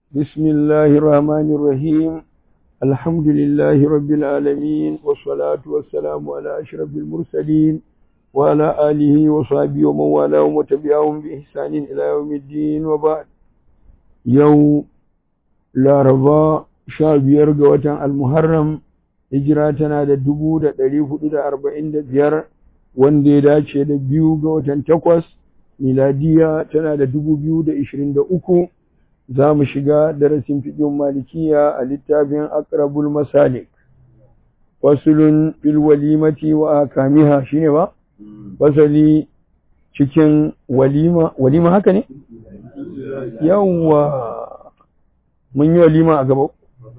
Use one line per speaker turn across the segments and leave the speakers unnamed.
بسم الله الرحمن الرحيم الحمد لله رب العالمين والصلاة والسلام على أشرف المرسلين وعلى آله وصحبه ومن والاه وتبعهم بإحسان إلى يوم الدين وبعد يوم لا رضا شاب يرجع المحرم hijira tana da dubu da ɗari hudu da arba'in da biyar wanda ya dace da biyu ga watan takwas miladiya tana da dubu biyu da ishirin da uku za mu shiga darasin fiƙin malikiya a littafin akrabul masalik fasulun fil walimati wa akamiha shine ba fasali cikin walima walima haka ne yawwa mun yi walima a gaba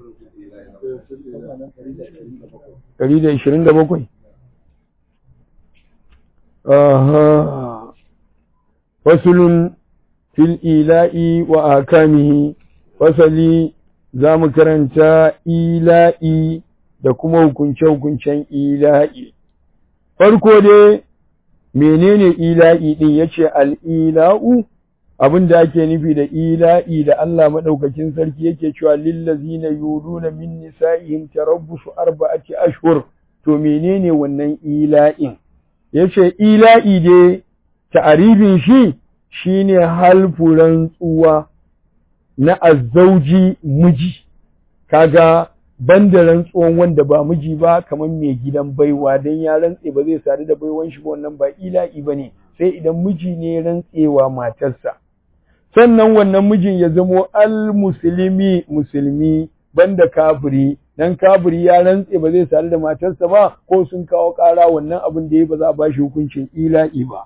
ɗari da ishirin da bakwai fasulun fil ila'i wa akamihi fasali za mu karanta ila'i da kuma hukunce-hukuncen ila'i farko dai menene ila'i ɗin ya ce al'ila'u abin da ake nufi da ila'i da Allah maɗaukakin sarki yake cewa lillazina yuluna min nisa'ihim tarabbusu arba'ati ashhur to menene wannan ila'in yace ila'i dai ta'arifin shi shine halfu rantsuwa na azzauji miji kaga banda rantsuwan wanda ba miji ba kamar mai gidan baiwa dan ya rantse ba zai sadu da baiwan shi ba wannan ba ila'i bane sai idan miji ne rantsewa matarsa sannan wannan mijin ya zamo al-musulmi musulmi banda kafiri dan kafiri ya rantse ba zai sadu da matarsa ba ko sun kawo ƙara wannan abin da ya ba za a bashi hukuncin ila'i ba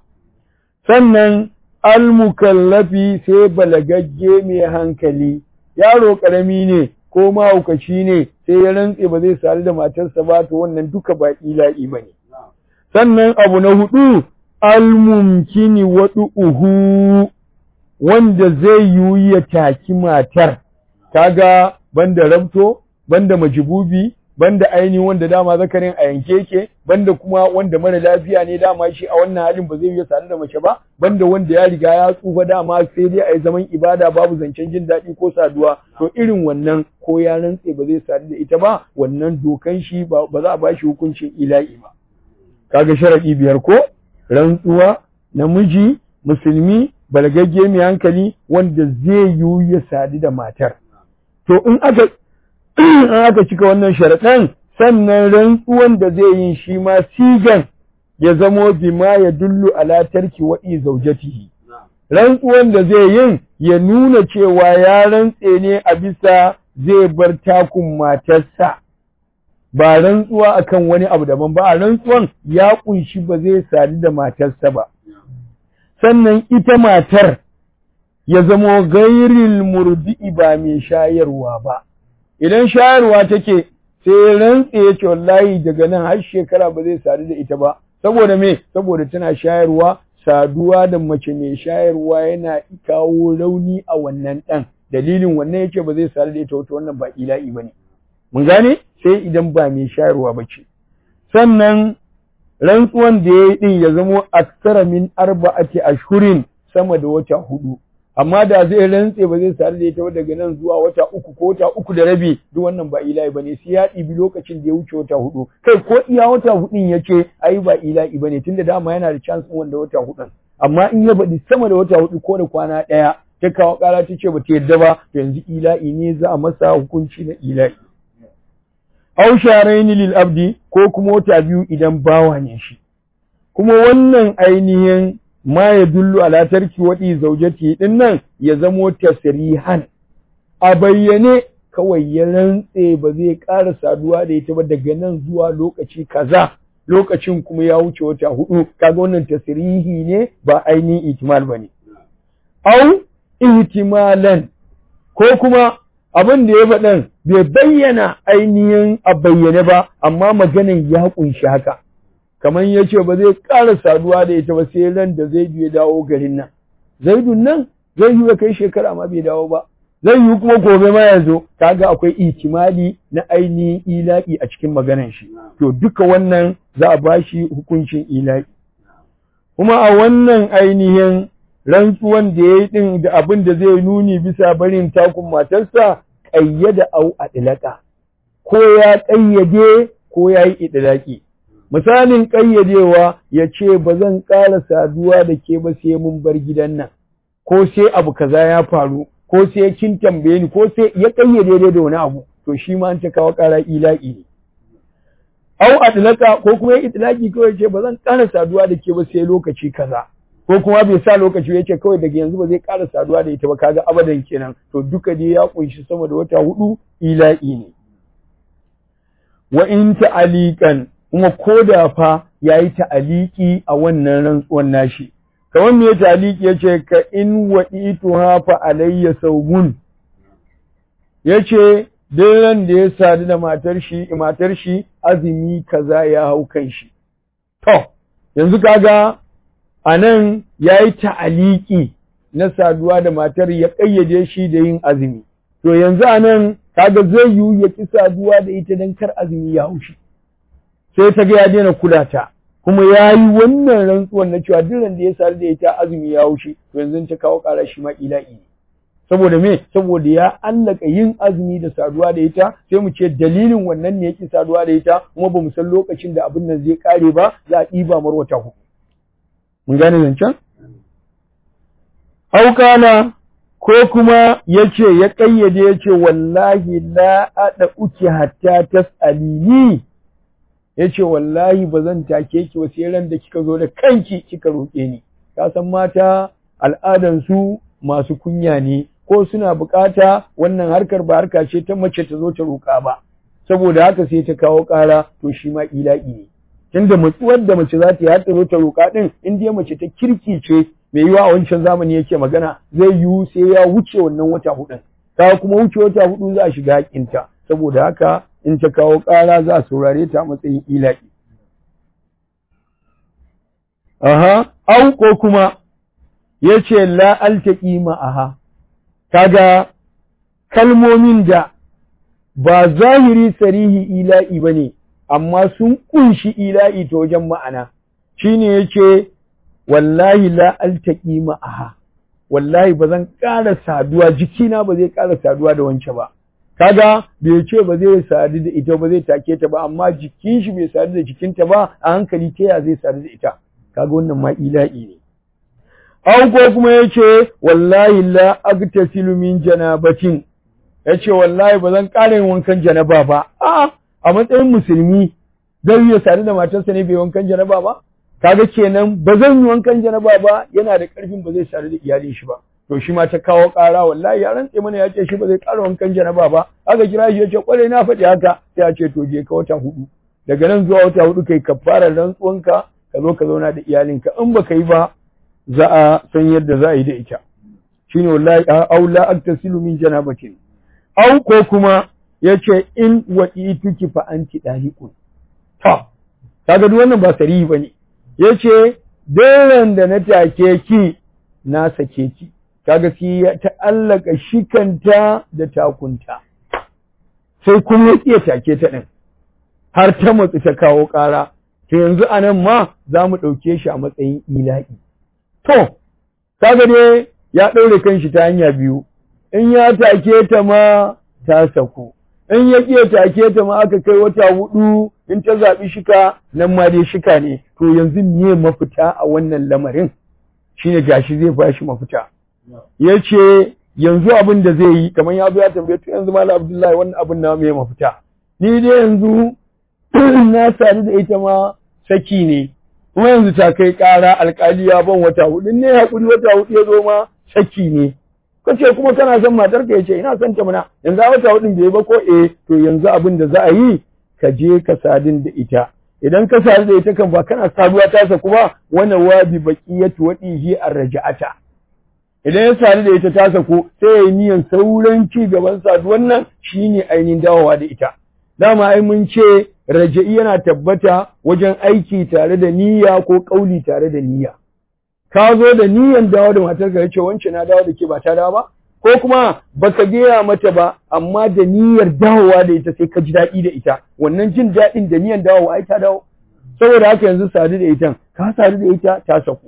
sannan al-mukallafi sai balagagge mai hankali yaro ƙarami ne ko mahaukaci ne sai ya rantse ba zai sadu da matarsa ba to wannan duka ba ila'i ba ne sannan abu na hudu al-mumkini wadu'uhu wanda zai yiwu ya taki matar kaga banda rabto banda majibubi banda aini wanda dama zakarin a yanke yake banda kuma wanda mara lafiya ne dama shi a wannan halin ba zai yi sadu da mace ba banda wanda ya riga ya tsufa dama sai dai a yi zaman ibada babu zancen jin daɗi ko saduwa to irin wannan ko ya rantse ba zai sadu da ita ba wannan dokan shi ba za a bashi hukuncin ila'i ba kaga sharadi biyar ko rantsuwa namiji musulmi balagagge mai hankali wanda zai yiwu ya sadu da matar. To in aka in aka cika wannan sharaɗan sannan rantsuwan da zai yi shi ma sigan ya zamo bima ya dullu ala tarki wa'i zaujatihi. Rantsuwan da zai yin ya nuna cewa ya rantse ne a bisa zai bar takun matarsa. Ba rantsuwa akan wani abu daban ba, a rantsuwan ya kunshi ba zai sadu da matarsa ba. sannan ita matar ya zamo gairil murdi'i ba mai shayarwa ba idan shayarwa take sai rantse ya ce wallahi daga nan har shekara ba zai sadu da ita ba saboda me saboda tana shayarwa saduwa da mace mai shayarwa yana kawo rauni a wannan ɗan dalilin wannan yake ba zai sadu da ita wato wannan ba ila'i ba ne mun gane sai idan ba mai shayarwa ba ce sannan rantsuwan da ya yi ɗin ya zamo aksara min arba'ati ashhurin sama da wata hudu amma da zai rantse ba zai sadu da ita daga nan zuwa wata uku ko wata uku da rabi duk wannan ba ila'i bane sai ya ɗibi lokacin da ya wuce wata hudu kai ko iya wata hudun ya ce ai ba ila'i bane tunda dama yana da chance wanda wata hudun amma in ya baɗi sama da wata hudu ko da kwana ɗaya ta kawo ƙara ta ce ba ta yadda ba yanzu ila'i ne za a masa hukunci na ila'i aw sharaini lil abdi ko kuma wata biyu idan bawa ne shi kuma wannan ainihin ma ya dullu ala tarki wadi zaujati din nan ya zamo tasrihan a bayyane kawai ya rantse ba zai ƙara saduwa da ita ba daga nan zuwa lokaci kaza lokacin kuma ya wuce wata hudu kaga wannan tasrihi ne ba ainihin ihtimal bane au ihtimalan ko kuma abin da ya faɗan bai bayyana ainihin a bayyane ba amma maganin ya kunshi haka kamar ya ce ba zai ƙara saduwa da ita ba sai ran da zai ya dawo garin nan zaidun nan zai yi kai shekara ma bai dawo ba zai yi kuma gobe ma ya zo kaga akwai ihtimali na ainihin ila'i a cikin maganar shi to duka wannan za a bashi hukuncin ila'i kuma a wannan ainihin rantsuwan da ya yi ɗin da abin da zai nuni bisa barin takun matarsa ƙayyada au a ɗilaka ko ya ƙayyade ko ya yi idilaki misalin ƙayyadewa ya ce ba zan ƙara saduwa da ke ba sai mun bar gidan nan ko sai abu kaza ya faru ko sai kin tambaye ni ko sai ya ƙayyade dai da wani abu to shi ma an ta kawo ƙara ila'i ne au adlaka ko kuma ya itlaki kawai ce ba zan ƙara saduwa da ke ba sai lokaci kaza ko kuma bai sa lokaci ya ce kawai daga yanzu ba zai ƙara saduwa da ita ba kaga abadan kenan to duka dai ya kunshi sama da wata hudu ila'i ne wa in ta'aliqan kuma koda fa yayi ta'aliki a wannan rantsuwan nashi kamar me ta'aliki yace ka in wa'ituha fa alayya sawmun yace duk da ya sadu da matar shi matar shi azumi kaza ya hau kan shi to yanzu kaga anan yayi ta'aliki na saduwa da matar ya kayyade shi da yin azumi to yanzu anan kaga zai yiwu ya ki saduwa da ita dan kar azumi ya hau shi sai ta ga ya daina kula ta kuma ya yi wannan rantsuwan na cewa duk da ya sadu da ita azumi ya hau shi to yanzu ta kawo ƙara shi ma ila'i saboda me saboda ya allaka yin azumi da saduwa da ita sai mu ce dalilin wannan ne yake saduwa da ita kuma ba mu san lokacin da abin nan zai kare ba za a ɗiba mar wata hudu mun gane zancen aukana ko kuma yace ya kayyade yace wallahi la ada uki hatta tasalini yace wallahi ba zan take ki ba sai ran da kika zo da kanki kika roke ni ka san mata al'adan su masu kunya ne ko suna bukata wannan harkar ba harka ce ta mace ta zo ta roƙa ba saboda haka sai ta kawo ƙara to shi ma ila'i ne tunda matsuwar da mace za ta yi har ta zo ta roƙa din in dai mace ta kirki ce mai yiwa a wancan zamani yake magana zai yiwu sai ya wuce wannan wata hudun ta kuma wuce wata hudu za a shiga hakinta saboda haka in ta kawo ƙara za a saurare ta matsayin ila'i aha au ko kuma yace la altaqi ma'aha kaga kalmomin da ba zahiri sarihi ila'i bane amma sun kunshi ila'i ta wajen ma'ana shine yace wallahi la altaqi ma'aha wallahi bazan ƙara saduwa jikina ba zai ƙara saduwa da wance ba kaga bai ce ba zai sadu da ita ba zai take ta ba amma jikin shi bai sadu da jikinta ba a hankali ta ya zai sadu da ita kaga wannan ma ila'i ne aw ko kuma yace wallahi la agtasilu min janabatin yace wallahi bazan ƙara yin wankan janaba ba a a matsayin musulmi zai iya sadu da matarsa ne bai wankan janaba ba kaga kenan ba zan yi wankan janaba ba yana da ƙarfin ba zai sadu da iyalin shi ba to shi ma ta kawo ƙara wallahi ya rantse mana ya ce shi ba zai ƙara wankan janaba ba aka kira shi ya ce kwarai na faɗi haka sai ya ce to je ka wata hudu daga nan zuwa wata hudu kai kafara rantsuwanka ka zo ka zauna da iyalinka in ba ka yi ba za a san yadda za a yi da ita shine wallahi au la aktasilu min janabatin au ko kuma yace in wa'ituki fa anti daliqun ta kaga duk wannan ba sarihi bane yace daren da na take ki na sake ki kaga shi ya ta'allaka shikanta da takunta sai kuma ya iya take ta din har ta matsi ta kawo ƙara to yanzu anan ma za mu ɗauke shi a matsayin ila'i to kaga dai ya ɗaure kanshi ta hanya biyu in ya take ta ma ta sako in ya ƙiya take ta ma aka kai wata hudu in ta zaɓi shika nan ma dai shika ne to yanzu me mafita a wannan lamarin shine gashi zai bashi mafita ya ce yanzu abin da zai yi kamar ya zo ya tambaye to yanzu malam abdullahi wannan abin na me mafita ni dai yanzu na sadu da ita ma saki ne kuma yanzu ta kai ƙara alƙali ya ban wata hudu ne haƙuri wata hudu ya zo ma saki ne kace kuma kana son matar ka yace ina son ta mana yanzu wata hudun bai ba ko eh to yanzu abin da za a yi ka je ka sadin da ita idan ka sadu da ita kan ba kana saduwa ta sa kuma wannan wabi baqiyatu wadihi arja'ata idan ya sadu da ita ta sako sai ya yi niyan sauran ci gaban saduwan nan shine ainihin dawowa da ita dama ai mun ce raja'i yana tabbata wajen aiki tare da niyya ko kauli tare da niyya ka zo da niyyan dawo da matar ka yace wance na dawo da ke ba ta dawo ba ko kuma baka gaya mata ba amma da niyyar dawowa da ita sai ka ji daɗi da ita wannan jin daɗin da niyyar dawowa ai ta dawo saboda haka yanzu sadu da ita ka sadu da ita ta sako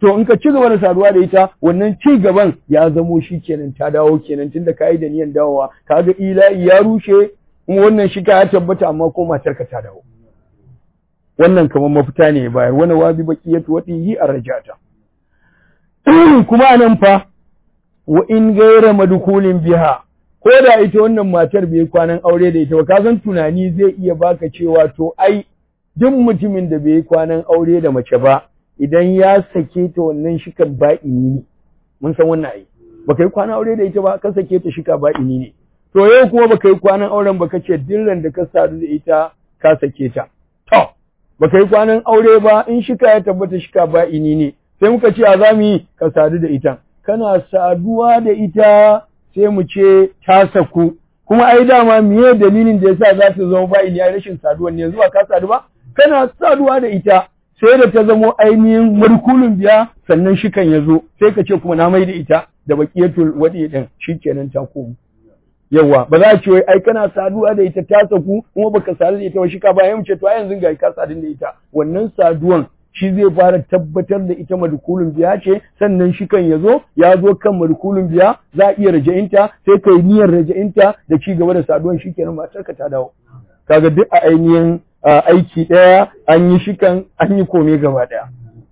to in ka ci gaba da saduwa da ita wannan ci gaban ya zamo shi kenan ta dawo kenan tunda ka yi da niyan dawowa kaga ila'i ya rushe kuma wannan shi ka ya tabbata amma ko matar ka ta dawo wannan kamar mafita ne bayar wani wabi baqiyatu wadihi arjata kuma anan fa wa in gaira madkulin biha ko da ita wannan matar bai kwanan aure da ita ba ka san tunani zai iya baka cewa to ai duk mutumin da bai kwanan aure da mace ba idan ya sake ta wannan shikan ba'ini ne mun san wannan ai baka yi kwanan aure da ita ba ka sake ta shika ba'ini ne to yau kuma baka yi kwanan auren ba kace dillan da ka sadu da ita ka sake ta to baka yi kwanan aure ba in shika ya tabbata shika ba'ini ne sai muka ce a zamu yi ka sadu da ita kana saduwa da ita sai mu ce ta saku kuma ai dama miye dalilin da yasa za ta zama ba'ini ai rashin saduwan ne yanzu ba ka sadu ba kana saduwa da ita sai da ta zamo ainihin markulun biya sannan shikan ya zo sai ka ce kuma na mai da ita da baqiyatul wadi din shikenan ta komu yawa ba za a ce wai ai kana saduwa da ita ta saku kuma baka sadu da ita ba shika ba mu ce to ai yanzu ga ka sadu da ita wannan saduwan shi zai fara tabbatar da ita madkulun biya ce sannan shikan ya zo ya zo kan madkulun biya za a iya raja'inta sai kai niyyar raja'inta da ci gaba da saduwan shikenan matarka ta dawo kaga duk a ainihin aiki ɗaya an yi shikan an yi kome gaba ɗaya.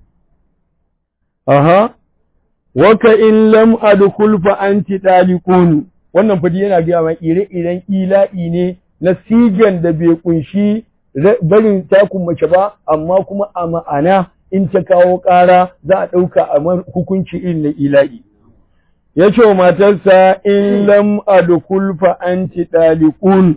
Aha, waka in lam adkhul fa anti dalikun wannan fadi yana gaya ma ire-iren ila'i ne na sigan da bai kunshi barin takun mace ba amma kuma a ma'ana in ta kawo ƙara za a ɗauka a hukunci irin na ila'i. Ya ce wa matarsa in lam adkhul fa anti dalikun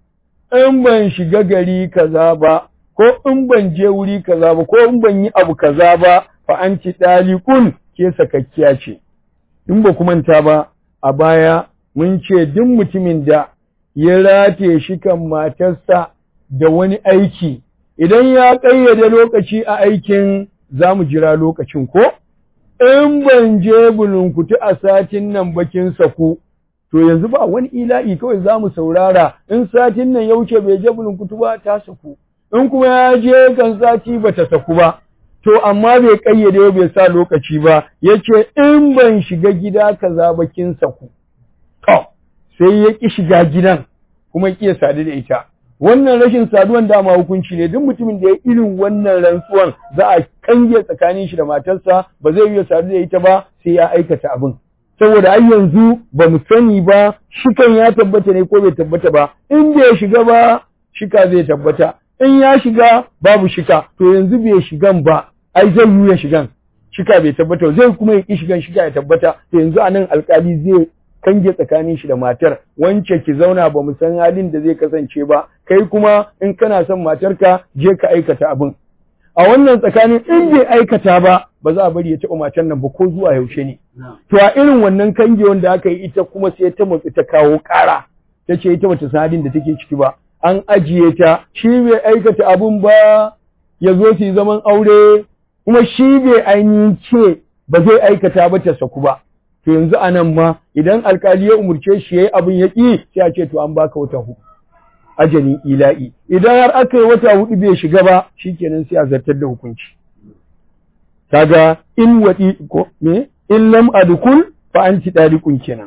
in ban shiga gari kaza ba ko in ban je wuri kaza ba ko in ban yi abu kaza ba fa an ci dalikun ke sakakkiya ce in ba ku manta ba a baya mun ce duk mutumin da ya rataye shi kan matarsa da wani aiki idan ya ƙayyade lokaci a aikin za mu jira lokacin ko in ban je bulunkutu a satin nan bakin saku to yanzu ba wani ila'i kawai za mu saurara in satin nan ya wuce bai je bulunkutu ba ta saku in kuma ya je kan sati ba ta saku ba to amma bai kayyade bai sa lokaci ba yace in ban shiga gida kaza ba kin saku to sai ya ki shiga gidan kuma ki sadu da ita wannan rashin saduwan dama hukunci ne duk mutumin da ya irin wannan rantsuwan za a kange tsakanin shi da matarsa ba zai iya sadu da ita ba sai ya aikata abin saboda ai yanzu ba mu sani ba shikan ya tabbata ne ko bai tabbata ba in bai shiga ba shika zai tabbata in ya shiga babu shika to yanzu bai shigan ba ai zai yi ya shigan shika bai tabbata zai kuma yi shigan shika ya tabbata to yanzu anan alkali zai kange tsakanin shi da matar wance ki zauna ba mu san halin da zai kasance ba kai kuma in kana son matarka je ka aikata abin a wannan tsakanin in bai aikata ba ba za a bari ya taɓa matar nan ba ko zuwa yaushe ne to a irin wannan kange wanda aka yi ita kuma sai ta matsi ta kawo ƙara ta ce ita bata san halin da take ciki ba an ajiye ta shi bai aikata abun ba ya zo su yi zaman aure kuma shi bai ainihin ce ba zai aikata ba ta saku ba to yanzu a nan ma idan alkali ya umurce shi yayi abin ya ƙi sai a ce to an baka wata hudu ajalin ila'i idan har aka yi wata hudu bai shiga ba shikenan sai a zartar da hukunci kaga in wadi ko me in lam adkul fa anti dalikun kenan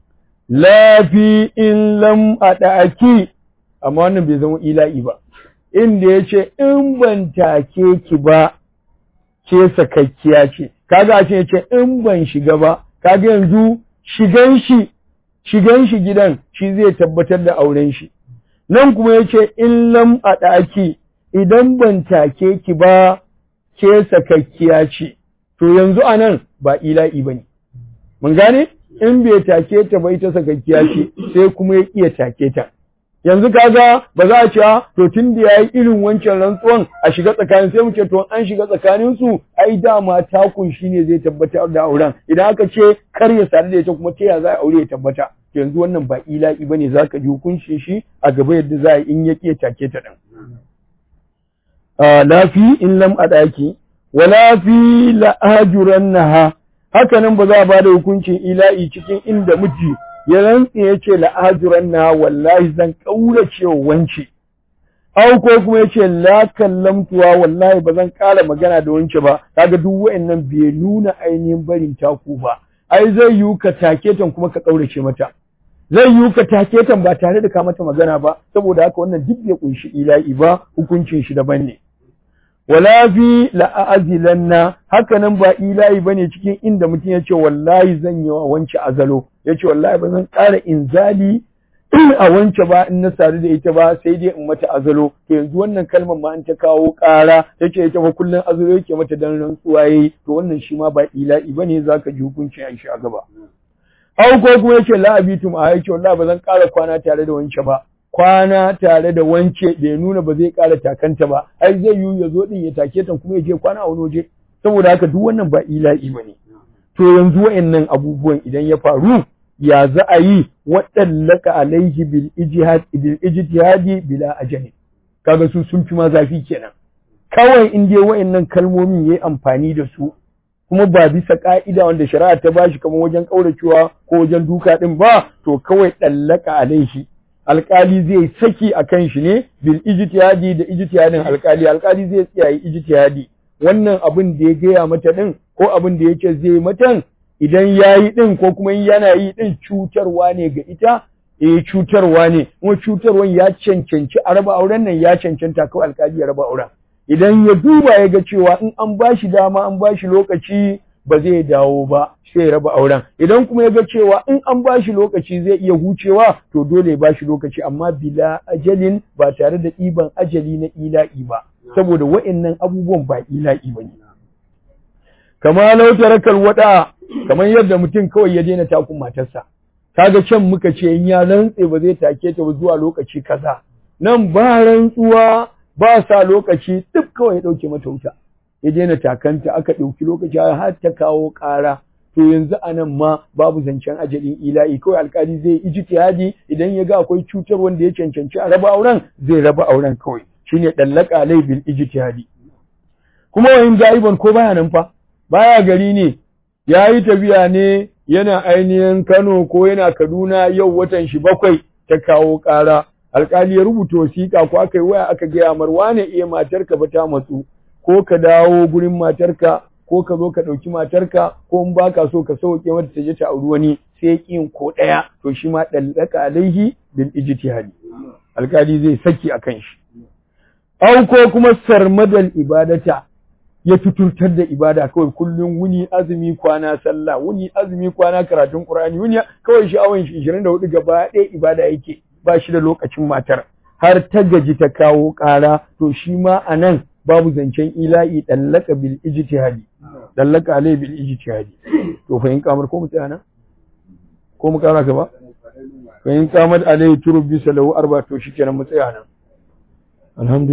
la fi in lam adaki amma wannan bai zama ila'i ba inda yace in ban take ki ba ke sakakkiya ce kaga a ce yace in ban shiga ba kaga yanzu shigan shi shigan shi gidan shi zai tabbatar da auren shi nan kuma yace in lam adaki idan ban take ki ba ke sakakkiya ce to yanzu anan ba ila'i bane mun gane in bai take ta ba ita sakakkiya ce sai kuma ya iya take ta yanzu kaga ba za a ce to tun da yayi irin wancan rantsuwan a shiga tsakanin sai mu ce to an shiga tsakanin su ai dama takun shine zai tabbatar da auren idan aka ce kar ya sadu da ita kuma ta ya za a aure ya tabbata yanzu wannan ba ila'i bane zaka ji hukuncin shi a gaba yadda za a in ya ke take ta din lafi in lam adaki wala fi la'ajurannaha haka nan ba za a bada hukuncin ila'i cikin inda miji ya rantsi ya ce la'ajurannaha wallahi zan kaurace wance au ko kuma yace la kallamtuwa wallahi ba zan ƙara magana da wance ba kaga duk wayannan bai nuna ainihin barin taku ba ai zai yiwu ka take tan kuma ka kaurace mata zai yiwu ka take tan ba tare da ka mata magana ba saboda haka wannan duk bai kunshi ila'i ba hukuncin shi daban ne wala fi la'azilanna haka nan ba ila'i bane cikin inda mutum ya ce wallahi zan yi wa wance azalo ya ce wallahi ba zan ƙara inzali a wance ba in na sadu da ita ba sai dai in mata azalo to yanzu wannan kalmar ma an ta kawo ƙara take ita ba kullun azalo yake mata dan rantsuwa yayi to wannan shi ma ba ila'i bane zaka ji hukunci a shi a gaba au ko kuma yace la abitum a yace wallahi ba zan ƙara kwana tare da wance ba kwana tare da wance bai nuna ba zai ƙara takanta ba ai zai yiwu ya zo din ya take ta kuma ya je kwana a wani waje saboda haka duk wannan ba ila'i bane to yanzu wa'annan abubuwan idan ya faru ya za a yi waɗallaka alaihi bil ijtihadi bila ajali kaga su sun fi ma zafi kenan kawai in dai wa'annan kalmomin yayi amfani da su kuma ba bisa ka'ida wanda shari'a ta bashi kamar wajen kauracewa ko wajen duka din ba to kawai dallaka alaihi alkali zai saki akan shi ne bil ijtihadi da ijtihadin alkali alkali zai tsaya yi ijtihadi wannan abin da ya gaya mata din ko abin da yake zai matan idan ya yi ɗin ko kuma yana yi ɗin cutarwa ne ga ita, eh cutarwa ne, kuma cutarwan ya cancanci a raba auren nan ya cancanta kawai alkali ya raba auren. Idan ya duba ya ga cewa in an ba shi dama an ba shi lokaci ba zai dawo ba sai ya raba auren. Idan kuma ya ga cewa in an ba shi lokaci zai iya hucewa to dole ya ba shi lokaci amma bila ajalin ba tare da ɗiban ajali na ila'i ba. Saboda wa'innan abubuwan ba ila'i ba ne. Kama lau tarakal wada kamar yadda mutum kawai ya daina takun matarsa kaga can muka ce in ya rantse ba zai take ta ba zuwa lokaci kaza nan ba rantsuwa ba sa lokaci duk kawai ya dauke mata wuta ya daina takanta aka dauki lokaci har ta kawo ƙara to yanzu anan ma babu zancen ajalin ila'i kawai alkali zai ijtihadi idan ya ga akwai cutar wanda ya cancanci a raba auren zai raba auren kawai shine dallaka alai bil ijtihadi kuma wayin gaiban ko baya nan fa baya gari ne ya yi tafiya ne yana ainihin Kano ko yana Kaduna yau watan shi bakwai ta kawo ƙara. Alƙali ya rubuta wasiƙa ko aka yi waya aka gaya mar wane iya matarka ba ta matsu ko ka dawo gurin matarka ko ka zo ka ɗauki matarka ko in baka so ka sauke mata ta je ta auri wani sai ƙin ko ɗaya to shi ma ɗallaka alaihi bil ijtihadi. Alƙali zai saki akan shi. Au ko kuma sarmadal ibadata ya fiturtar da ibada kawai kullum wuni azumi kwana sallah wuni azumi kwana karatun qur'ani wuni kawai sha'awan shi 24 gaba ɗaya ibada yake ba shi da lokacin matar har ta gaji ta kawo ƙara to shi ma anan babu zancen ila'i dallaka bil ijtihadi dallaka alai bil ijtihadi to fa in kamar ko mu tsaya nan ko mu kara gaba fa in kamar alai turbi salahu arba to shikenan mu tsaya nan alhamdulillah